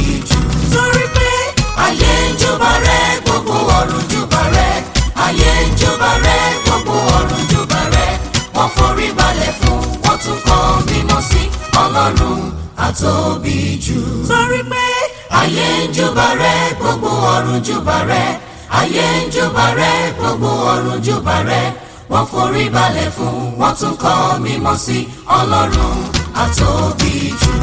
jù. torí pé ayé ń júbà rẹ gbogbo ọ̀run júbà rẹ ayé ń júbà rẹ gbogbo ọ̀run júbà rẹ wọ́n forí balẹ̀ fún wọ́n tún kọ mímọ́ sí ọlọ́run àtóbi jù. torí pé ayé ń júbà rẹ gbogbo ọ̀run júbà rẹ ayé ń júbà rẹ gbogbo ọ̀run júbà rẹ wọ́n forí balẹ̀ fún wọ́n tún kọ mímọ́ sí ọlọ́run àtóbi jù.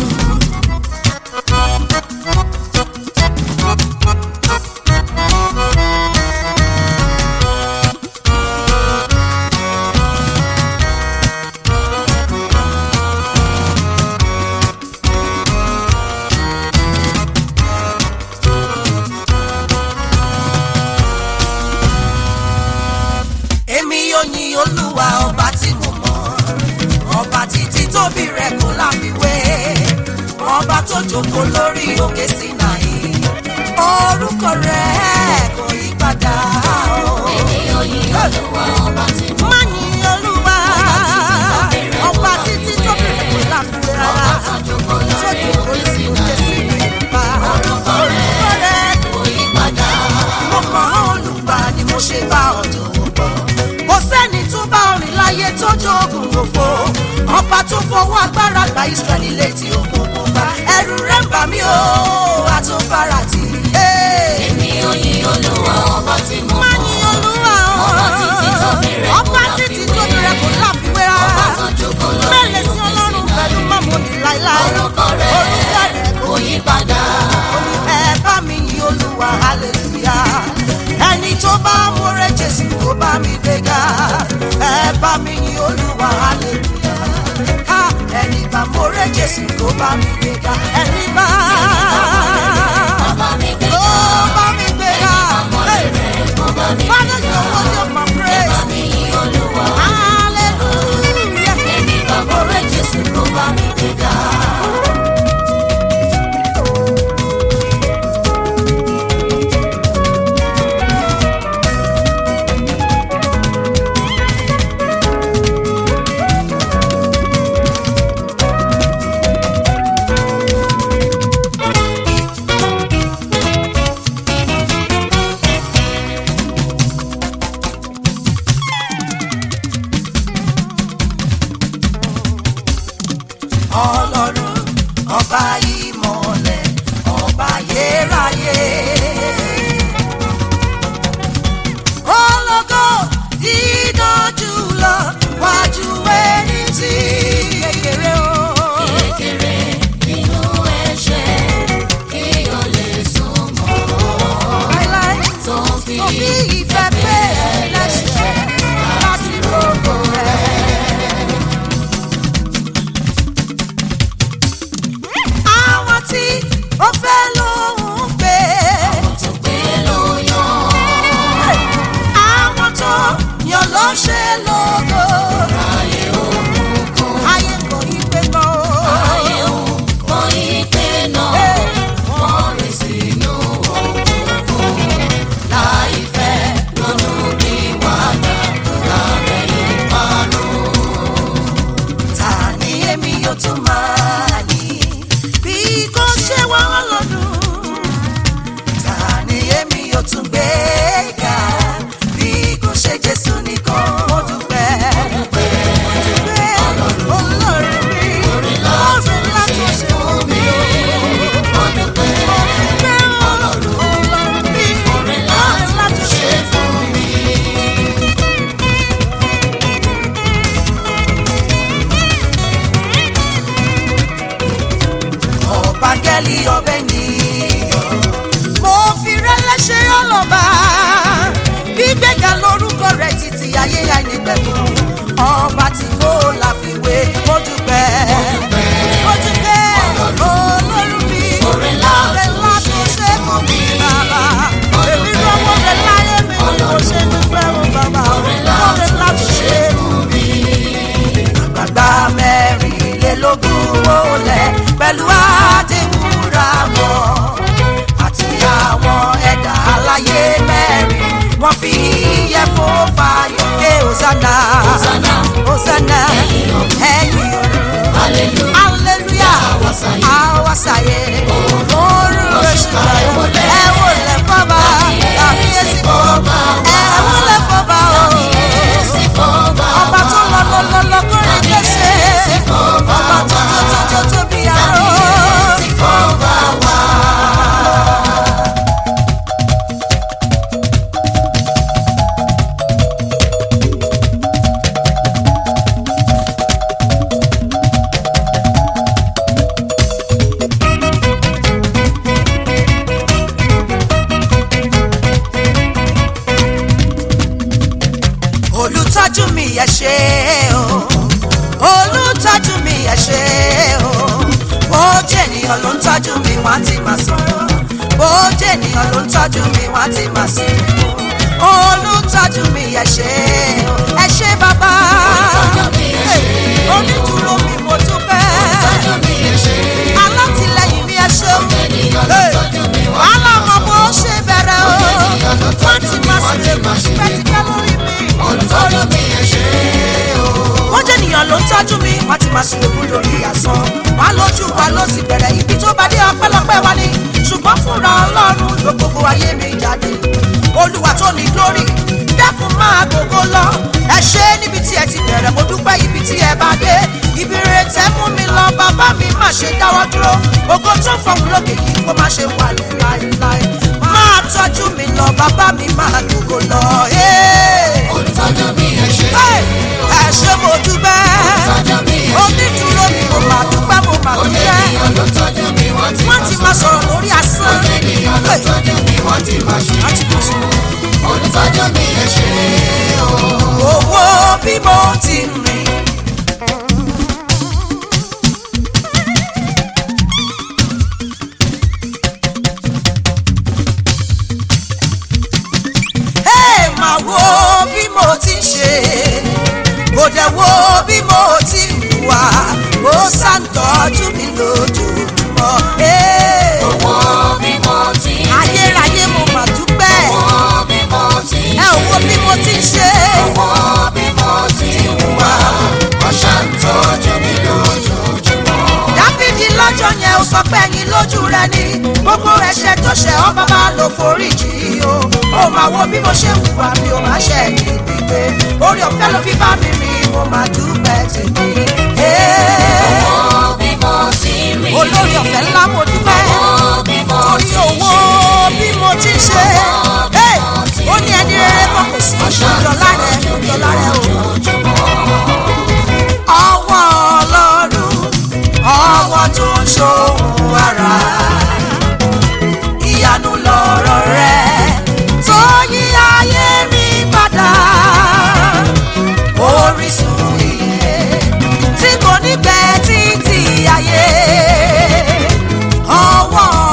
èmi yóò yin olúwa ọba tí mo mọ̀ ọba títí tóbi rẹ̀ kò láfiwé ọba tó jókòó lórí òkè Sínáì orúkọ rẹ̀ kò yí padà o. èmi yóò yin olúwa ọba tí mo má yin olúwa ọba títí tóbi rẹ̀ kò láfiwé rárá ọba tó jókòó lórí òkè Sínáì. pa Orúkọ rẹ̀ kò yí padà. mo mọ̀ olùgbà ni mo ṣe bá ọ̀dọ̀ pọ̀. kò sẹ́ni tó bá orin láyé tó jogun òfo. ọba tó fọwọ́ agbára gba Ísírẹ́lì létí òkun pupa. ẹ̀rù rẹ̀ ń bà mí o àtúnfàrà tì í. èmi yóò yin olúwa ọba tí mo má mọ̀. ní olúwa o. Ọba títí tóbi rẹ̀ kò ọba títí láfiwé. tóbi rẹ̀ kò láfiwé rárá. ọba tó jókòó lórí mẹ́lẹ̀ sí òkè ọlọ́run Sínáì. pẹ̀lú mọ́mọ́ni láíláí. orúkọ rẹ̀ orúkọ rẹ̀ kò yí padà. ẹ bá mi yin olúwa hallelujah ẹni tó bá múrẹ́ jésù tó bá mi gbéga ẹ bá mi yin olúwa hallelujah ha ẹni bá múrẹ́ jésù tó bá mi gbéga ẹni bá Bàbá mi gbé tó bá mi gbéga bàbá mi father you know what my praise mi yin olúwa. hallelujah. Èmi bàbá rẹ̀ Jésù kó bá mi gbéga. ọlọ́run ọba ìmọ̀lẹ̀ ọba yéráyé. ológo dídójú lọ wájú ẹni tí kékeré o. Kékeré nínú ẹ̀ṣẹ̀ kí o lè súnmọ́. láíláí Tó fi tó fi ìfẹ́ pé ẹlẹ́ṣẹ̀ láti rògbò rẹ̀. àwọn tí ó fẹ́ lóhùn gbé. tó gbé ló yan. àwọn tó yàn ló ṣe lógo. Ayé òkùnkùn, ayé kò yí pé mọ́ o. ayé òkùnkùn ìpè náà. Wọ́n rìn sínú òkùnkùn. Láì fẹ́ ronú bí wàdà lábẹ́ ìparun. ta ni èmi yóò tún máa ní bí kò ṣe wọ́n lọ́dún. ta ni èmi yóò tún gbé ga bí kò ṣe Jésù nìkan. mo dúpẹ́ mo dúpẹ́ Ọlọ́run mi ọ̀run ńlá tó ṣe fún mi o. Mo dúpẹ́ Ọlọ́run mi ọ̀run ńlá tó ṣe fún mi. ọ̀bángẹ́lì ọbẹ̀ nìyọ̀. mo fi rẹ́lẹ́ ṣe ọlọ́ba gbígbéga lórúkọ rẹ̀ títí ayé àìnípẹ̀kun ọba tí kò láfiwé mo dúpẹ́ mo dúpẹ́ olórí mi Oore ńlá oore ńlá tó ṣe fún mi bàbá èmi lọ́wọ́ rẹ̀ láyé mi ni mo ṣe dúpẹ́ mo bàbá oore ńlá tó ṣe fún mi àgbàgbà mẹ́rìnlélógún wọlé pẹ̀lú àdéhùnra mọ́ àti àwọn ẹ̀dá aláyé mẹ́rin wọ́n fi yẹ fún fàyọ̀ ké hosanna Hosanna. hosanna ẹ̀yìn òru ṣe o olùtọ́jú mi ẹ ṣe o bó jẹ́ ènìyàn ló ń tọ́jú mi wọ́n á ti máa sọ̀rọ̀ bó jẹ́ ènìyàn ló ń tọ́jú mi wọ́n á ti máa sí o olùtọ́jú mi ẹ ṣe o ẹ ṣe bàbá Olùtọ́jú mi, ẹ ṣé. onídùúró mi mo dúpẹ́ Tọ́jú mi ẹ ṣé. alátìlẹyìn mi ẹ ṣeun Ènìyàn ló tọ́jú mi wọ́n ti wàhálà máa ọmọ bó ṣe bẹ̀rẹ̀ o Ènìyàn ló wọ́n tọ́jú ti mi, máa wọ́n ṣe ti máa ṣe pẹ́tipẹ́ lórí mi. Olùtọ́jú mi ẹ ṣé o. wọ́n jẹ́ ènìyàn ló ń tọ́jú mi wọ́n ti máa ṣòro lórí asán wá lójú wa ló ti bẹ̀rẹ̀ ibi tó bá dé ọpẹ́lọpẹ́ wa ni ṣùgbọ́n fúnra ọlọ́run ló gbogbo ayé mi jáde olúwa tó ní glory dẹ́kun máa gbogbo lọ ẹ ṣe níbi tí ẹ ti bẹ̀rẹ̀ mo dúpẹ́ ibi tí ẹ bá dé ibi rere tẹ́ mú mi lọ bàbá mi má ṣe dáwọ́ dúró ògo tó fọwọ́ lókè yìí kó má ṣe wà láéláé máa tọ́jú mi lọ bàbá mi máa gbogbo lọ. Hey! Olùtọ́jú mi ẹ ṣé. Hey! ẹ ṣé mo dúpẹ́ Olùtọ́jú mi ẹ ṣé. onídùúró mi mo máa dúpẹ́ mo máa dúpẹ́ Ènìyàn ló tọ́jú mi wọ́n ti wọ́n ti máa sọ̀rọ̀ lórí asán Ènìyàn ló tọ́jú mi wọ́n ti máa ṣe. wọ́n ti máa sọ̀rọ̀. Olùtọ́jú mi ẹ ṣé o. owó bí mo ti rìn. Ẹ máa wo bí mo ti ń ṣe kò dẹ̀ wo bí mo ti ń wà ó ṣàǹtọ́jú mi lójoojúmọ́. Ẹ, Owó bí mo ti ń ayérayé mo mà dúpẹ́ Owó bí mo ti ń ẹ ò wo bí mo ti ń ṣe. Owó bí mo ti ń wá. Wọ́n ṣàǹtọ́jú mi lójoojúmọ́. dáfídì lọ́jọ́ yẹn ó sọ pé ẹ̀yin lójú rẹ ni gbogbo ẹ̀ṣẹ̀ tó ṣẹ̀ ọ́ bàbá ló foríjì o ó máa wo bí mo ṣe hùwà mi ò máa ṣe ẹ̀yìn gbígbé orí ọ̀fẹ́ ló fi bá mi rìn mo máa dúpẹ́ tèmi. Ee, Owó bí mo ti ń rìn. olórí ọ̀fẹ́ ńlá mo dúpẹ́ Owó bí mo torí ti ń owó ṣe. bí mo ti ń ṣe Ee, ó ní ẹni rere kan kò sí ìjọlá rẹ ìjọlá rẹ o. ọwọ́ ọlọ́run ọwọ́ tó ń ṣòwò ara ìyanu lọ̀rọ̀ rẹ tó yí ayé mi padà orísun iye tí kò ní pẹ́ títí ayé ọwọ́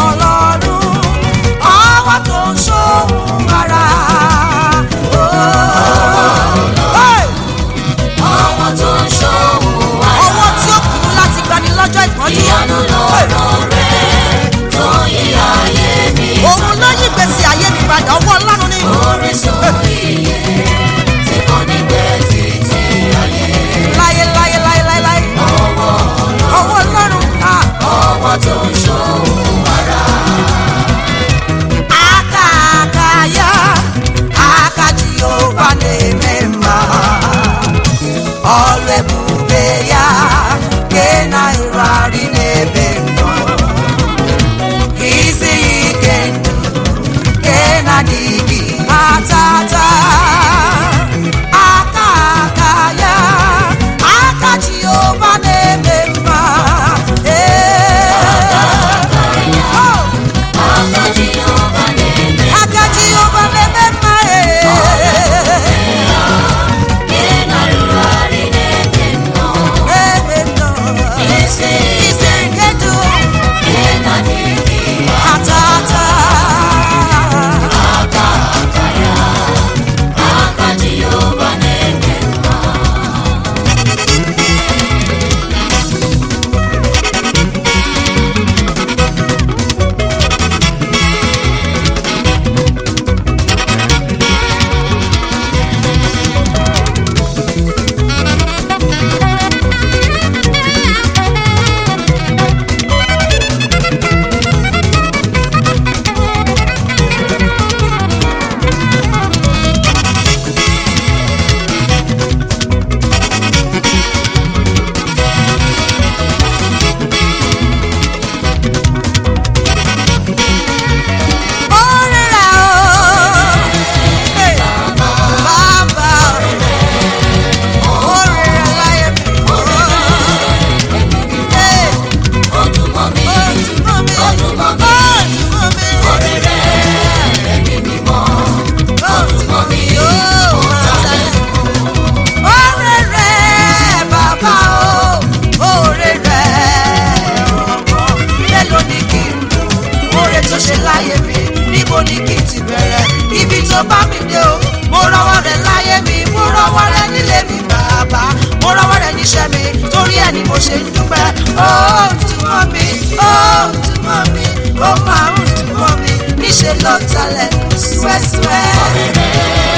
ní kí n ti bẹ̀rẹ̀ ibi tó bá mi dé o mo rọwọ́ rẹ̀ láyé mi mo rọwọ́ rẹ̀ nílé mi bàbá mo rọwọ́ rẹ̀ níṣẹ́ mi torí ẹ̀ ni mo ṣe ń dúpẹ́ ó túmọ̀ mi ó túmọ̀ mi ó máa ń túmọ̀ mi níṣẹ́ ló talẹ̀ súẹ́súẹ́.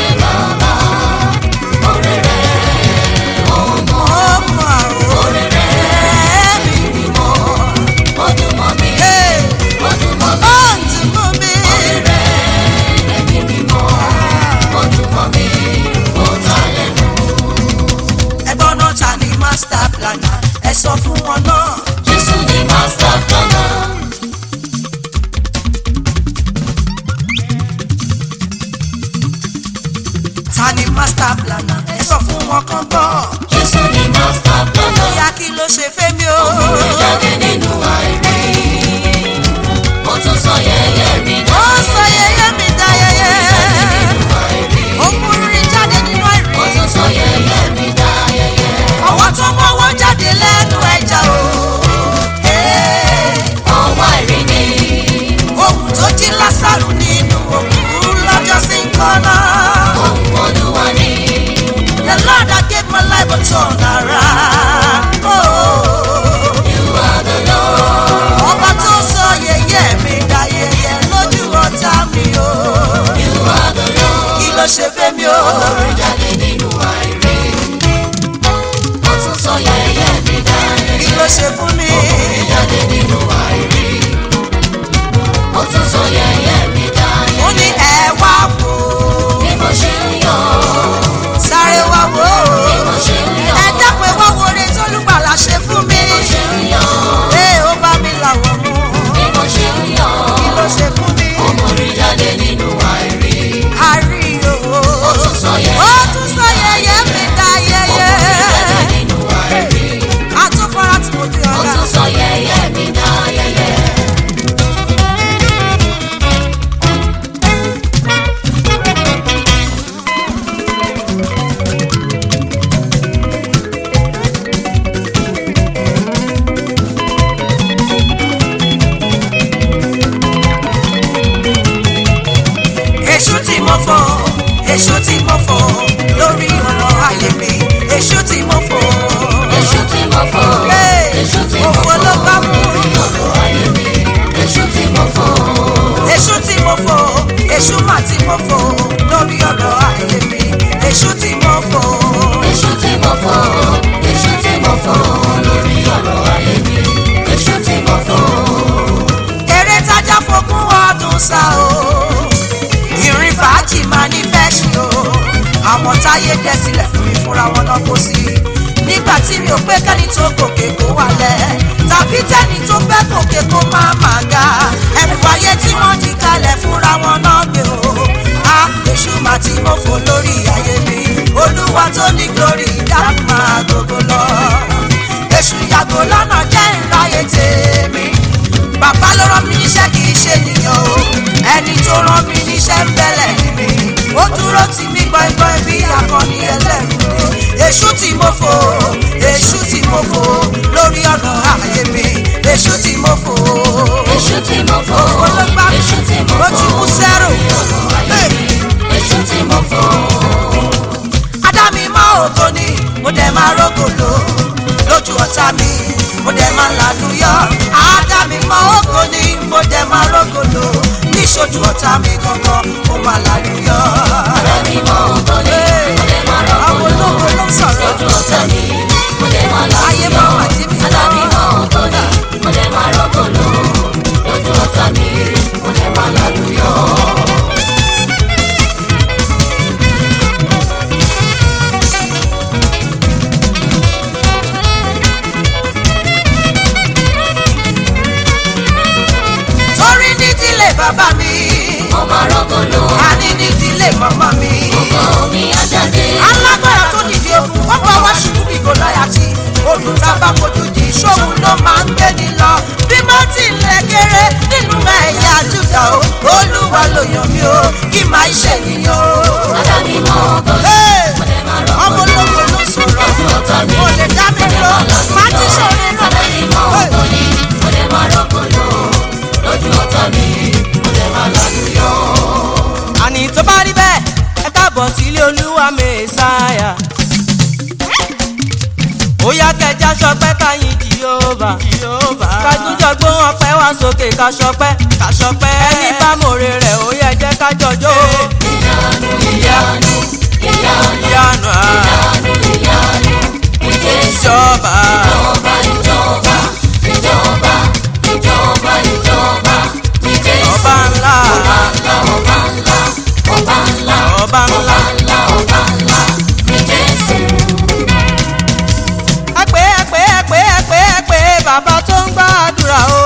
Ó máa ń Orí rẹ̀ mi mímọ́, ó dùn mọ́ mi, Hey, ó dùn mọ́ mi. ó túmọ̀ mi. Orí rẹ̀ ẹ̀mí mímọ́, ó dùn mọ́ mi, ó ta lẹ́nu. ẹgbọ́n náà ta ni master planner ẹ sọ fún wọn náà. Jésù ni master planner. ta ni master planner ẹ sọ fún wọn kan gbọ́. Jésù ni master planner. ìyá kí ló ṣe fẹ́mi o. Orí jáde nínú àìrí. Ó tún sọ yẹ̀yẹ́ mi ó dá. sọ yẹyẹ mi dá yẹyẹ. Nínú àìrí. ó mú rí jáde nínú Ó àìrí. tún sọ yẹ̀yẹ́ mi dá yẹ̀yẹ́. ọwọ́ tó mọ́wọ́ jáde lẹ́nu ẹja o. Ee, Ọwọ́ àìrí ni. ohun tó jí lásàrù nínú òkú lọ́jọ́ sí kọ́nà. Ohun Olúwa ni. The Lord that gave my life a turn around. Oh. You are the Lord. ọba tó sọ yẹyẹ mi dá yẹyẹ lójú ọ̀tá mi o You are the Lord. kí ló ṣe fẹ́ mi o Orí jáde nínú àìrí. Ó tún sọ yẹ̀yẹ́ mi dá yẹ̀yẹ́. kí ló ṣe fún mi Orí jáde nínú àìrí. Ó tún sọ yẹ̀yẹ́ mi dá yẹ̀yẹ́. ó ní ẹ wá wò Bí mo ṣe ń yọ̀, sáré wá wò bí mo ṣe ń yọ̀, ẹ dápẹ́ wá wo oore tólúgbàlà ṣe fún mi bí mo ṣe ń yọ̀, ẹ ó bá mi làwọ̀ mú bí mo ṣe ń yọ̀. kí ló ṣe fún mi Ó mórí jáde nínú àìrí. àrí owó Ó tún sọ yẹ̀yẹ́. ó tún sọ yẹyẹ mi dá Ó yẹyẹ mórí jáde nínú àìrí. àtúfọ́ra tí mo fi Ó ọ̀la tún sọ yẹ̀yẹ́ mi dá yẹ̀yẹ́. èṣù tí mo fò èṣù tí mo fò lórí ọ̀rọ̀ ayé mi èṣù tí mo fò. Èṣù tí mo fò, Hey, èṣù tí mo òfò fò, ló bá mú. lórí ọ̀rọ̀ ayé mi. Èṣù tí mo fò, èṣù tí mo fò èṣù mà tí mo fò lórí ọ̀rọ̀ ayé mi èṣù tí mo fò. èṣù tí mo fò, èṣù tí mo fò, lórí ọ̀rọ̀ ayé mi. Èṣù tí mo fò, eré tájà fogún ọdún sá o ìrìn fàájì máa ní fẹ́ ṣe o àwọn táyé dẹ́ sílẹ̀ fún mi fúnra wọn náà kó sí nígbà tí mi ò pé kẹ́ni tó gòkè kó wálẹ̀ tàbí tẹ́ni tó fẹ́ gòkè kó má má ga ẹ̀rù ayé tí wọ́n jí kalẹ̀ fúnra wọn náà gbé o a èṣù máa tí mo fò lórí ayé mi olúwa tó ní glory dákun máa gbogbo lọ èṣù yàgò lọ́nà jẹ́ ìráyè tèmi bàbá ló rán mi níṣẹ́ kì í ṣe nìyàn o ẹni tó rán mi níṣẹ́ ń bẹ̀lẹ̀ mi ó dúró tì mí gbọ́ngbọ́n bí akọni ẹlẹ́rù ni èṣù tí mo fò èṣù tí mo fò lórí ọ̀nà ayé mi èṣù tí mo fò èṣù tí mo fò, olóńgbà èṣù tí mo ó fò, ti mú sẹ́rù ayé mi. Èṣù tí mo fò, ádámì mọ́ ògo ni mo dẹ̀ máa rógòlò lójú ọ̀tá mi mo dẹ̀ máa làlúyọ́ ádámì mọ́ ògo ni mo dẹ̀ máa rógòlò níṣojú ọ̀tá mi gangan mo máa làlúyọ́. ara mi mọ ògo ni, mo lè máa àwọn rọ́pò ológo ló ń sọ̀rọ̀ lójú ọ̀tá mi. Mo lè máa Ayé láyọ̀, máa wà jí mi ara mi lọ. mọ ògo ni, mo lè máa rọ́pò lójú ọ̀tá mi. Mo lè máa lálùyọ̀. torí ní tilé bàbá mi Mo máa rọ́pò lò, àní ní tilé màmá mi. ògo mi á jáde. alágbára tó dìde ogun wọ́n bá wá ṣubú bí gòláyàtì olùtàbà kojú di ìṣòwò ló máa ń gbé ní lọ bí mo ti lẹ̀ kéré nínú ẹ̀yà júdà o olúwa ló yàn mí o kí máa ṣènìyàn o. Ara mi mọ ògo ni, Hey! mo lè máa rọ́pò ọmọ ológun ló sọ̀rọ̀ lójú ọ̀tá mi. mo lè dá mi lọ máa ti sọ̀rọ̀ náà. Ara mi mọ ògo ni, mo lè máa rọ́pò lójú ọ̀tá mi. Mo lè máa lálùyọ̀. káàbọ̀ sílé olúwa mẹ́sàáyà. ó yá kẹjá sọpẹ́ káyìn jìhóbà. kájújọ gbóhùn ọpẹ́ wá sókè ká sọpẹ́ ká sọpẹ́. ẹni bá mòre rẹ̀ ó yẹ jẹ́ ká jọjọ́. ìyanu ìyanu ìyanu ìyanu à ìyanu ìyanu ìjẹsà ìjọba. ìjọba ìjọba ìjọba ìjọba ìjọba ìjẹsà ọba ńlá ọba ńlá ọba ńlá ọba ńlá ọba ńlá. ńlá ọba ńlá ìjẹsà. ẹ pé ẹ pé ẹ pé ẹ pé ẹ pé bàbá tó ń gbàdúrà o.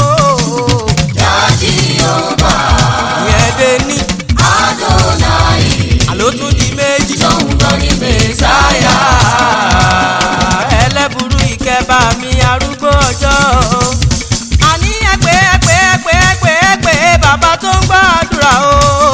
Jáde ọba ìyẹn dé ní Adonai àló tún di méjì. lòun lọ ní Mèsáyà. ẹlẹ́burú ìkẹbà mi arúgbó ọjọ́. àní ẹ pé ẹ pé ẹ pé ẹ pé ẹ pé bàbá tó ń gbàdúrà o.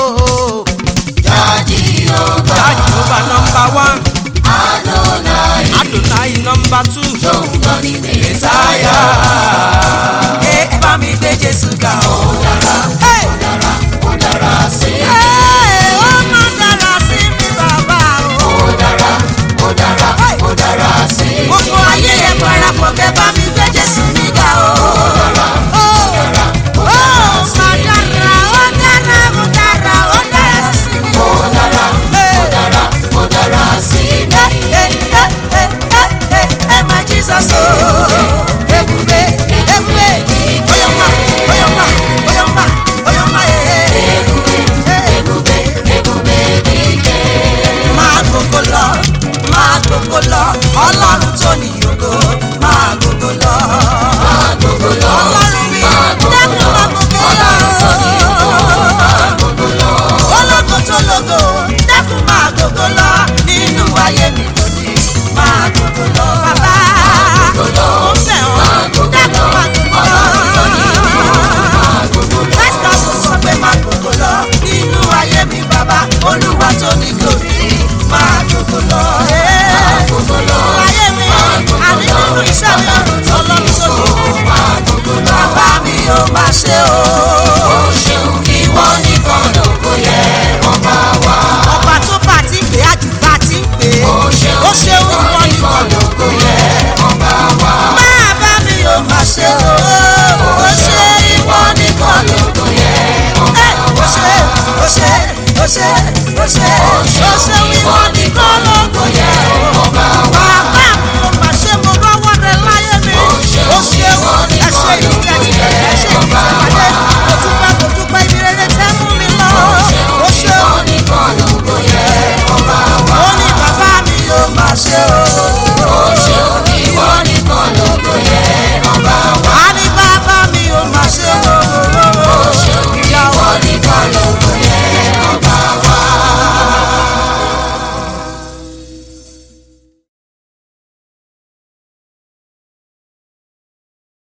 Jáde ọba jáde ló bá nọmba one Adonai adonai nọmba two. lòun lọ ní Mèsáyà. ẹ bá mi gbé jésù ga o. Hey! Ó dára sí i. Hey, ó máa dára sí mi bàbá o. Ó dára, ó dára, ó dára sí i. gbogbo ayé yẹn parapọ̀ kẹ́ bá mi gbé jésù mi ga o. Ó dára, Ó, ó dára, ó ó, dára sí máa i. dára, ó dára, ó dára, ó dára sí mi. Ó dára, Hey. ó dára, ó dára sí i. Hey, hey, hey, hey, hey, hey, hey, my Jesus, oh. Ebube, ebube, oyoma, oyoma, oyoma, oyoma, eh, eh, Ebube, eh. ebube, ebube dìde. máa gbogbo lọ máa gbogbo lọ ọlọ́run tó ní ògo máa gbogbo lọ. Máa gbogbo lọ, ọlọ́run mi máa gbogbo dẹ́kun lọ. máa gbogbo Ọlọ́run tó ní ògo, lọ. máa gbogbo lọ. ológo tó lógo dẹ́kun máa gbogbo lọ nínú ayé mi lónìí máa gbogbo lọ. bàbá gbogbo lọ, mo fẹ́ ọ́ máa gbogbo dẹ́kun lọ. máa gbogbo lọ. Ọlọ́run tó ní ògo, máa gbogbo lọ. pásítọ̀ tó sọ pé máa gbogbo lọ nínú ayé mi bàbá olúwa tó ní glory máa gbogbo lọ. Máa gbogbo lọ, ayé mi máa gbogbo àní lọ. nínú iṣẹ́ mi ọlọ́run tó ní ògo Máa gbogbo lọ. bàbá mi ò máa ṣe o. Ó ṣeun, ìwọ nìkan lógo yẹ ọba wa. ọba tó bá ti pè á jù bá ti ń pè é Ó ṣeun, ó ṣeun ìwọ ìwọ nìkan nìkan lógo yẹ ọba wa. bàbá mi ò máa ṣe o. ó ṣe Ìwọ nìkan lógo yẹ ọba ó wa. ṣe ó ṣe ó ṣe ó ṣe ó ṣe Ìwọ ìwọ nìkan nìkan ló lógo yẹ